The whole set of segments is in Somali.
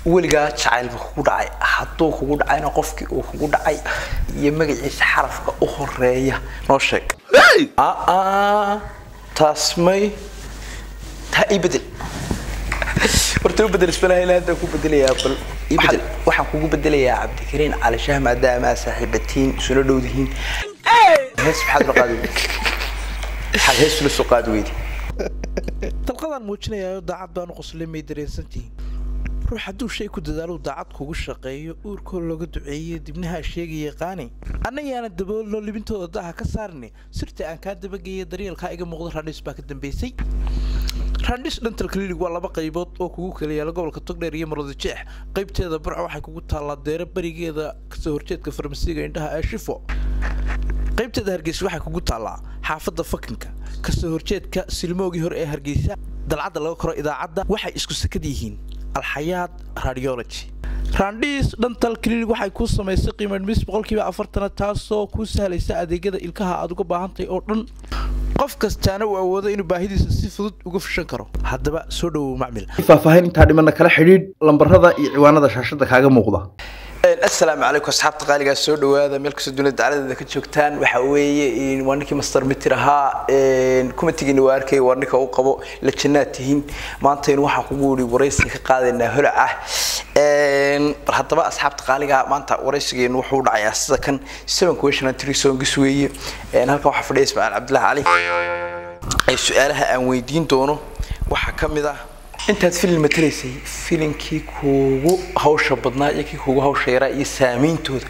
weligaa jacaylba kugu dhacay hadduu kugu dhacayna qofkii uu kugu dhacay iyo magaciisa xarafka u horeeya noo sheeg aa taas may taa ii bedel horta u bedel isbalaha ilaa hadda ku bedelayaa bal ii bedel waxaan kugu bedelayaa cabdikariin cali shaah maadaama aad saaxiibatiin isuna dhowdihiin hees maxaad ula qaadi weydi maxaad hees ula soo qaadi weydi dalqadaan muujinayaa daacad baan u qoslay may dareensantihiin ruux hadduu shay ku dadaalo daacad kugu shaqeeyo uurkoo looga duceeyo dibnaha sheegaya qaani annayaana daboolno libintooda daha ka saarni sirta aan kaa dabageeya daryeelkaa iga muuqda randhis baa ka dambeysay randhis dental clinic waa laba qaybood oo kugu kala yaala gobolka togdheer iyo marwada jeex qaybteeda barca waxay kugu taallaa deero berigeeda kasoo horjeedka farmasiga indhaha ee shifo qaybteeda hargeysa waxay kugu taallaa xaafadda fakinka kasoo horjeedka silmoogii hore ee hargeysa dalcadda laga koro idaacadda waxay isku sakad yihiin alxayaad radiology randhiis dhantal clinic waxay kuu samaysay qiimadhmis boqolkiiba afartana taasoo kuu sahlaysa adeegyada ilkaha aad uga baahantahay oo dhan qof kastaana uu awoodo inuu baahidiisa si fudud uga fishan karo haddaba soo dhowow macmil faahfaahin intaa dhimana kala xidhiidh lambarada iyo ciwaanada shaashada kaaga muuqda asalaamu calaykum asxaabta qaaligaa soo dhawaada meel kastoo dunida dacaladeeda ka joogtaan waxa weeye waa ninkii master mitir ahaa kumatigiina waa arkay waa ninka u qabo la jannaad tihiin maantaynu waxaan kugu yidhi waraysi ka qaadaynaa holac ah bal haddaba asxaabta qaaligaa maanta waraysigeenu wuxuu dhacayaa sida kan seven question and three songs weeye halkan waxaa fadhiya ismaaciil cabdillaahi cali su-aalaha aan weydiin doono waxaa ka mid ah intaad filin matalaysay filinkii kuugu hawsha badnaa iyo kii kuugu hawsha yaraa iyo saameyntooda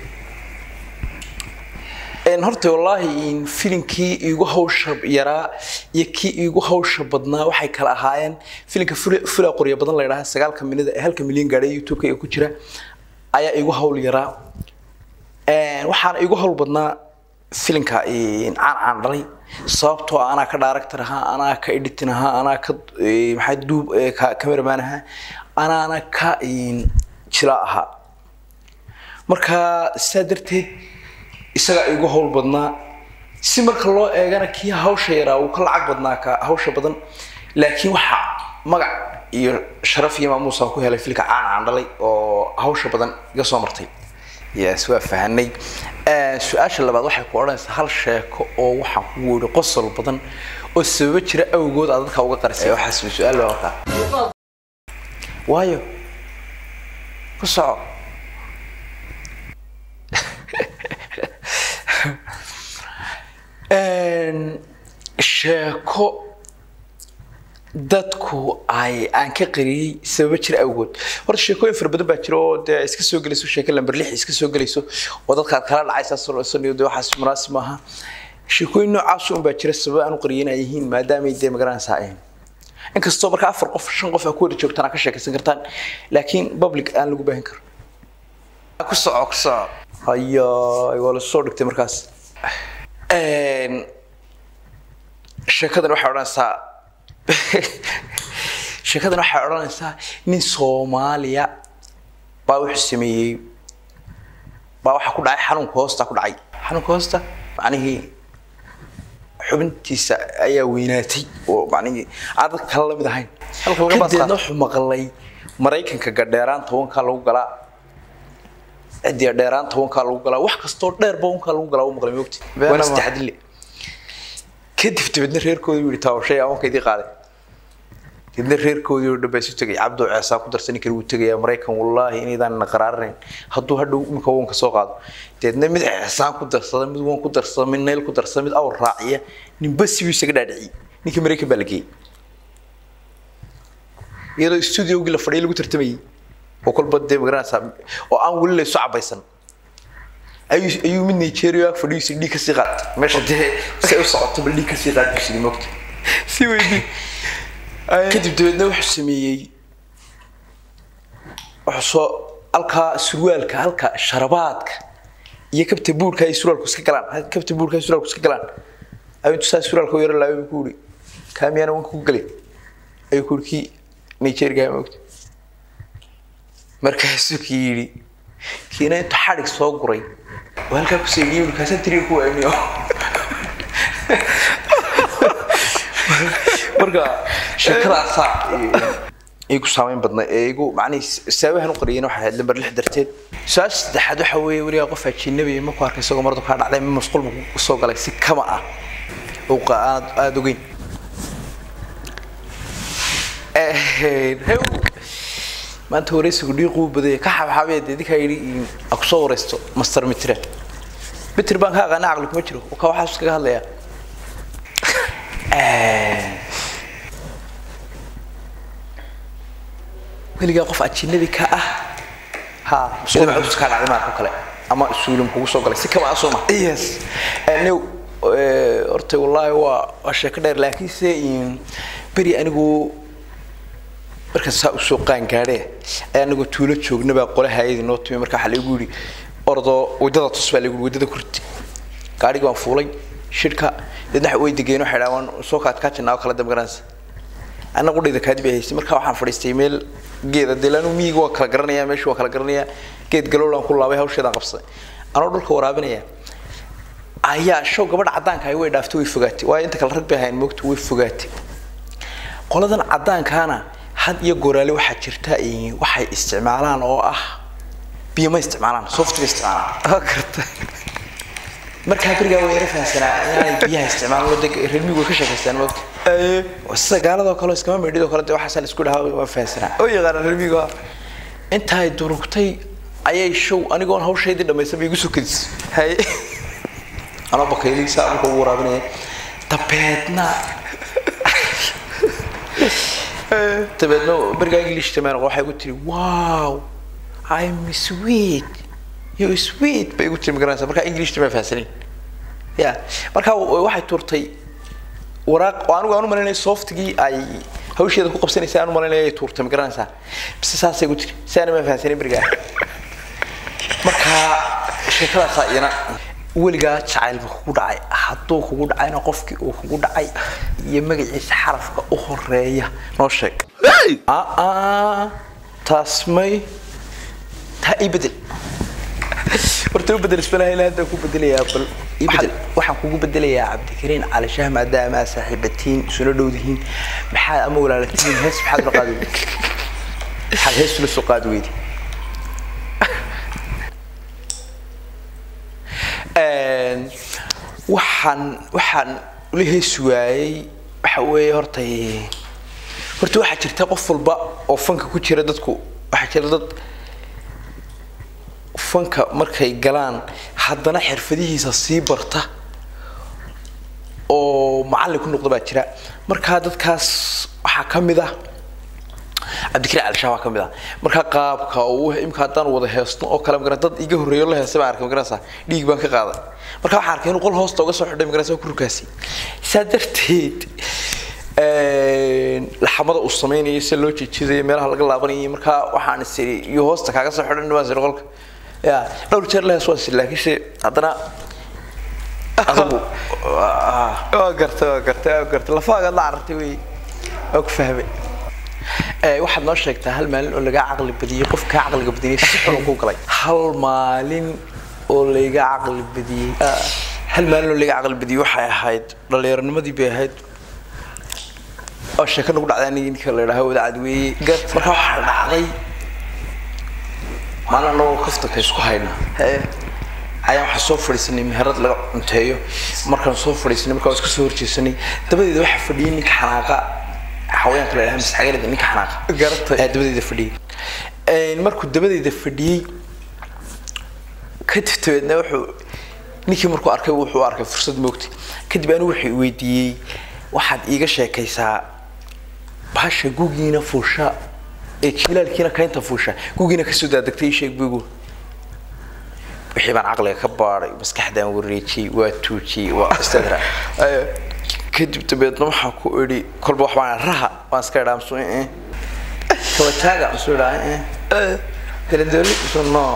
horta wallaahi filinkii iigu hawsha yaraa iyo kii iigu hawsha badnaa waxay kala ahaayeen filinka fula qorya badan la yidhaha sagaalka minida ee halka milyan gaadhay youtube-ka ee ku jira ayaa iigu hawl yaraa waxaana iigu hawl badnaa filinka caan caan dhalay sababtoo ah anaa ka director ahaa anaa ka editing ahaa anaa ka maxaa duub cameraman ahaa anaana ka jila ahaa marka sidaa darteed isagaa igu hawl badnaa si marka loo eegana kii hawsha yaraa uu ka lacag badnaa ka hawsha badan laakiin waxaa magac iyo sharaf iyo maamuusaan ku helay filka caan caan dhalay oo hawsha badan iga soo martay yes waa fahanay su-aasha labaad waxay ku odhanaysaa hal sheeko oo waxaan kugu yidhi qosol badan oo sababo jira awgood aad dadka uga qarisay waxaas su-aal baa markaa waayo ku soco sheeko dadku ay aan ka qariyey sababo jira awgood horta sheekooyin fara badan baa jira oo dee iska soo gelayso sheeko lamber lix iska soo gelayso oo dadkaad kala dhacaysaasaniyo dee waxaas munaasib maaha sheekooyin noocaas un baa jira sababo aan u qariyey inay yihiin maadaamay dee magaranaysaa ahayn inkastoo marka afar qof shan qof aa ku wada joogtaan aa ka sheekaysan kartaan laakiin public aan lagu baahin karo ku soco ku soco haya waa la soo dhigtay markaas sheekadan waxay odhanaysaa sheekadan waxay odhanaysaa nin soomaaliya baa wuxuu sameeyey baa waxaa ku dhacay xanuunka hoosta ku dhacay xanuunka hoosta macnihii xubintiisa ayaa weynaatay oo macnihii aan dadka kale lamid ahayn kadeedna wuxuu maqlay maraykanka gadheeraan tobankaa lagu galaa cidiya dheeraan tobankaa lagu galaa wax kastoo dheerba unkaa lagu galaa u maqlay moogti waana saddex dille kadib dabeedna reerkoodii yidhi taawashay awanka idii qaaday kadibna reerkoodii oo dhan baa isu tegay cabdo ceesaa ku darsan kari wuu tegayaa maraykan wallaahi inaydaan na qaraaranayn hadduu hadhow imika wanka soo qaado deedna mid ceesaan ku darsada mid wan ku darsada mid nayl ku darsada mid awr raaciya ninba sibuu isaga dhaadhiciyey ninkii maraykan baa la geeyey iyadoo studiogii la fadhiya lagu tartamayey oo kolba dee magaranaysaa oo aan weli laysu cabaysan ayuu ayuu mid nigeria fadhigiisa dhiig kasii qaad meesha dee say u socoto bal dhiig kasii qaad buu sidii moogta si weydii kadib dabeedna wuxuu sameeyey wuxuu soo halkaa surwaalka halka sharabaadka iyo kabta buurka ay surwaalku iska galaan kabta buurka ay surwaalku iska galaan ayuu intuu saa surwaalka u yaro laabay buu ku yidhi kaamiyana wanka ku galay ayuu ku yidhi kii nigeria moogta markaasuu kii yidhi kiina intuu xadhig soo guray oo halkaa ku seegiyey yidhi kaasaan tiriga ku waamiyo marka sheekadaasaa igu saameyn badnay ee igu macnihii saabahan u qariyeen waxay ahayd lambar lix darteed su-aasha saddexaad waxa weeye weligaa qof ajinabi ma ku arkay isagoo maradu kaa dhacday ma masquul ma ku soo galay si kama ah oo aad aada ogeyn maanta wareysigu dhiiquu badaya ka xabxaabee dee idinkaa yidhi a kusoo wareysto master mitre mitir baan ka aqaana caqli kuma jiro ka waxaas iskaga hadlayaa weligaa qof ajinabi ka ah ha muslim cudus kaa dhacday maarka kale ama suulim kugu soo galay si kama ah sooma yes new horta wallaahi waa waa sheeko dheer laakiinse beri anigu markaan saa usoo qaan gaadhe ayaa anagoo tuulo joognabaa qole hayadii noo timi marka waxaa lagu yidhi ordoo waddada tus baa lagu yidhi waddada kurti gaadhigi waan fuulay shirka deedna way degeen waxay dhahaan waan soo kaadkaajinaa oo kala damgaranaysa annagu dhida kaadib ay haystay marka waxaan fadhiistay meel geeda dee laanu miyiga waa kala garanayaa meesha waa kala garanayaa geed galowlaan ku laabay hawsheedaan qabsaday anoo dhulka waraabinaya ayaa show gabadha caddaanka ahi way dhaaftay way fogaatay waayo inta kale rag bay ahayn moogta way fogaatay qoladan caddaankaana had iyo goraale waxaa jirta waxay isticmaalaan oo ah biyo ma isticmaalaan soft bay isticmaalaan karta markaa berigaa way yara fahansanaa inaanay biyaha isticmaalan oo deg reer miyigu way ka sheekaystaan moogta sida gaaladoo kale iskama meedhidoo kale dee waxaasaa la isku dhahaa waa fahansanaa oo yaqaana reer miyigu intaay durugtay ayay show anigoon hawshaydii dhammaysan bay igu soo kadis haye anoo bakayli saa marka ugu waraabinaya dabeedna dabeedna berigaa english tamaan waxay igu tiri wow i'm sweet you sweet bay igu tiri magaranaysa markaa english tamaan fahansanin ya marka waxay turtay waraaq oo anigu aan u malaynaya softigii ay hawsheeda ku qabsanaysay aan u malaynaya ay tuurtay magaranaysaa bise saasay igu tiri si aana maan fahansanin berigaa marka sheekadaasaa iyana weligaa jacaylba kugu dhacay hadduu kugu dhacayna qofkii uu kugu dhacay iyo magaciisa xarafka u horeeya noo sheeg aa taas may taa ii bedel horta u bedel isbalaha ilaa hadda ku bedelayaa bal ii bedel waxaan kugu bedelayaa cabdikariin cali shah maadaama aa saaxiibatiin isuna dhowdihiin maxaad ama walaalatiin hees maxaad ula qaadi weydi maxaad hees ula soo qaadi weydi waxaan waxaan ula heesi waayey waxa weeye horta horta waxaa jirta qof walba oo fanka ku jira dadku waxaa jira dad fanka markay galaan haddana xirfadihiisa sii barta oo macallin ku noqda baa jira markaa dadkaas waxaa ka mid ah cabdikariin cali shaah waa ka mid ah markaa qaabka uu imka haddaan wada heesno oo kale magaran dad iga horreeyo la heestay baan arkay magaranaysaa dhiig baan ka qaaday marka waxaan arkay inuu qol hoosta uga soo xidhay magaranaysaa ku rukaasi saa darteed laxamada uu sameynayay sida loo jeedjeedayay meelaha laga laabanayay markaa waxaan is iri iyo hoosta kaaga soo xidhan waan siri qolka ya dhowr jeer la hees waan siri laakiinse haddana adagu waa gartay waa gartay waa gartay lafaagaad la carartay wey waa ku fahmay waxaad noo sheegtaa hal maalin oo lagaa caqli badiyey qof kaa caqliga badiyey si xun ku galay hal maalin oo layga caqli badiyey hal maalin oo layga caqli badiyey waxay ahayd dhallinyaronimadii bay ahayd oo sheeko nagu dhacday aniga ninka la yidhaaho wadaacad weeye marka waxaa dhacday maalin anagoo kaftanka isku hayna ayaan waxaa soo fadhiisanay meherad laga cunteeyo markaan soo fadhiisanay markaa iska soo horjeesanay dabadeeda waxaa fadhiyay ninka xanaaqa xawayaanka la yidhaha masxagalada ninka xanaaqa Garatay. ayaa dabadeeda fadhiyay markuu dabadeeda fadhiyey kadib dabeedna wuxuu ninkii markuu arkay wuxuu arkay fursad moogtay kadib anigu wuxuu weydiiyey waxaad iiga sheekaysaa bahasha gugiina fuusha ee jilaalkiina kaynta fuusha gugiina kasoo daadegtay ii sheeg bugu wixii baan caqliga ka baadhay maskaxdaan wareejiyey waa tuujiyey waa istadra kadib dabeedna waxaan ku idhi kolba wax baan raha waan iska idhaa msu eh kabataaga msu idhaa eh dalandooli msu no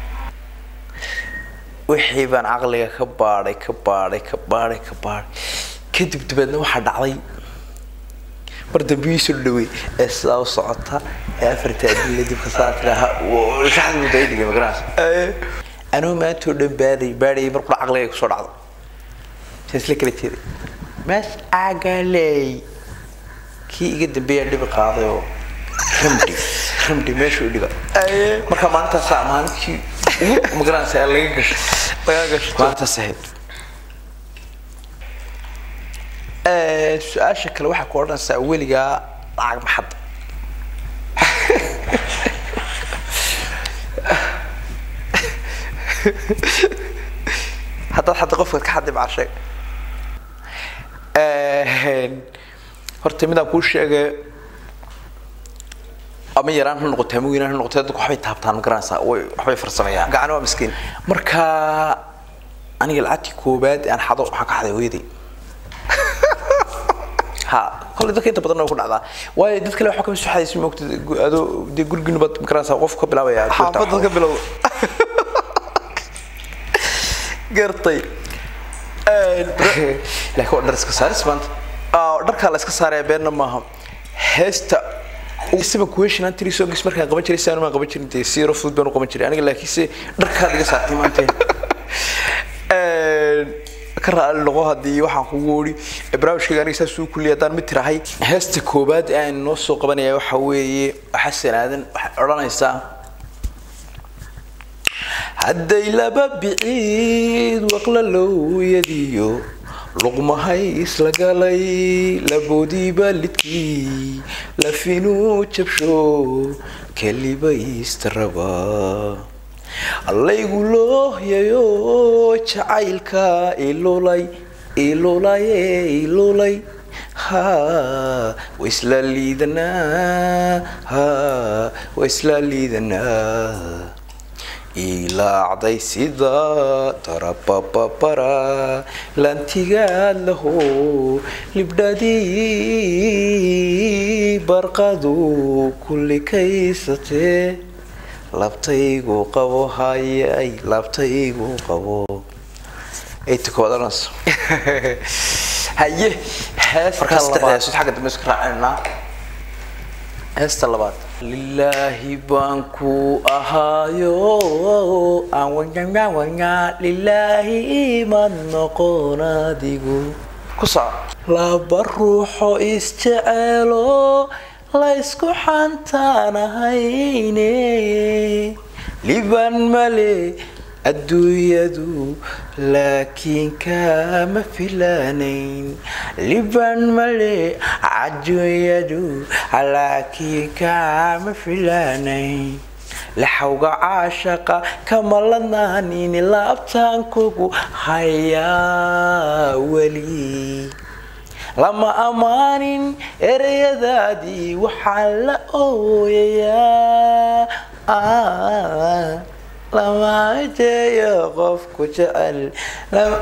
wixii baan caqliga ka baadhay ka baadhay ka baadhay ka baadhay kadib dabeedna waxaa dhacday mar dambe ii soo dhawey ee sidaa u socota ee afarta adilla dibka saa tiraha shaxda muddo ay dhigay magaranaysa anuu maantoo dhan baaday baadhayay mar qura caqliga kusoo dhacdo saan isla kala jeeday maas agaley kii iga dambeeyaa dhibi qaaday oo ramdi ramdi meesha u dhiga marka maalintaasa maalintii ugu magaranaysa laga gasho laga gasho maalintaas ahayd su-aasha kale waxaa ku odhanaysaa weligaa lacag maxad haddaad hadda qofkaad ka xaddi maca sheeg horta midaan kuu sheegay ama yaraan ha noqotay ama weynaan ha noqotay dadku waxbay taabtaan ma garanaysaa way waxbay farsamayaan gacan waa miskiin marka aniga lacagtii koobaad aan xado waxaan ka xaday hooyaday ha kolley dadka inta badan way ku dhacdaa waayo dad kale waxaa kama soo xadaysa moogta adoo dee gurigii baad ma garanaysaa qofku ka bilaabaya xaafadad ka bilowda gartay laakiin waa dhar iska saaris maanta Ah, dharkaa la iska saaraya beenna maaha heesta isaba question aan tiri soo gis markaan qaban jiray saan maan qaban jirin dee si yaro fudud baan u qaban jiray aniga laakiinse dharkaad iga saartay maanta ka raali noqo haddii waxaan kugu wuri barnaamijkayga aniga saas uu kulliya haddaan mid tirahay heesta koobaad ee aan noo soo qabanaya waxa weeye xasan aadan waxay odhanaysaa hadday laba biciid waqla looyadiyo luqmahay isla galay laboodiiba lidkii lafinuu jabsho kelibaysta raba allaygu loohyayo jacaylka ilulay ilulaye ilulay ha waisla liidanaa ha waisla liidanaa ilaacday sida tarabababara lantigaad laho libdhadii barqadu kulli kaysatee labtaygu qabo hayay labtaygu qabo aytakoodanas haye heesta Markaa labaad. saddexdaas xagga dambe iska raacinaa heesta labaad lilaahi baan ku ahaayo aan wanyanga wanya lilaahi iman noqon adigu ku soco laba ruuxo isjeceelo laysku xantaanahayne liban male adduunyadu laakiin kama filaanayn liban male adduunyadu laakiin kama filaanayn laxawga caashaqa kama ladnaanini laabtaankugu hayaa weli lama ammaanin ereyadaadii waxaa la ooyayaa lama jeeyo qofku jecel lama-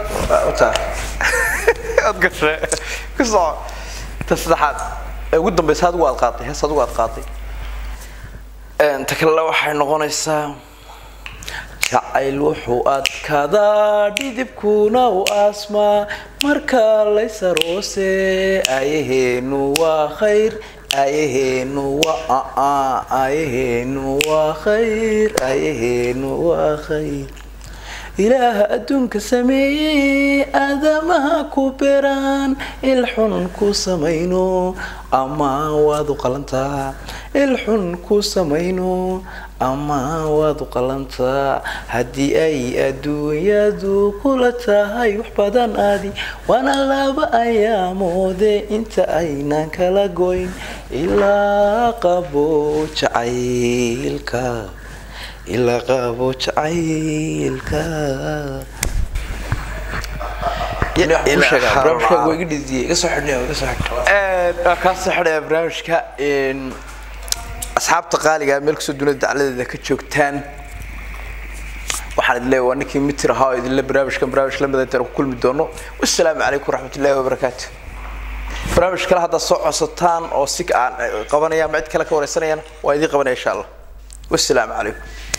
aad gashay ku soco ta saddexaad ee ugu dambeysa adigu aad qaaday hees adigu aad qaaday ta kalena waxay noqonaysaa jacayl wuxuu adkadaa dhidibkuna u asmaa marka laysaroose ayaheenu waa khayr ayaheenu waa aa ayaheenu waa khayr ayaheenu waa khayr ilaaha adduunka sameeyey aadamaha ku beraan ilxun ku samayno ama waad u qalantaa ilxun ku samayno ama waad u qalantaa haddii ay adduunyadu kula tahay wax badan aadi waana laba ayaamoode inta aynan kala goyn ilaa qabo jacaylka ilaa qabo jacaylka barnaamijka iga dhidiyey iga soo xidhnay iga soo xidhnay waa kaa soo xidhaya barnaamijka asxaabta qaaliga meel kastoo dunida dacladeeda ka joogtaan waxaan idin leeyahay waa ninkii mitir ahaa oo idinle barnaamijkan barnaamij la midaytaan ku kulmi doono wassalaamu calaykum waraxmatullaahi wabarakaatu barnaamij kale haddaad soo codsataan oo si aan qabanaya ama cid kale ka wareysanayaan waa idiin qabanaya insha allah wassalaamu calaykum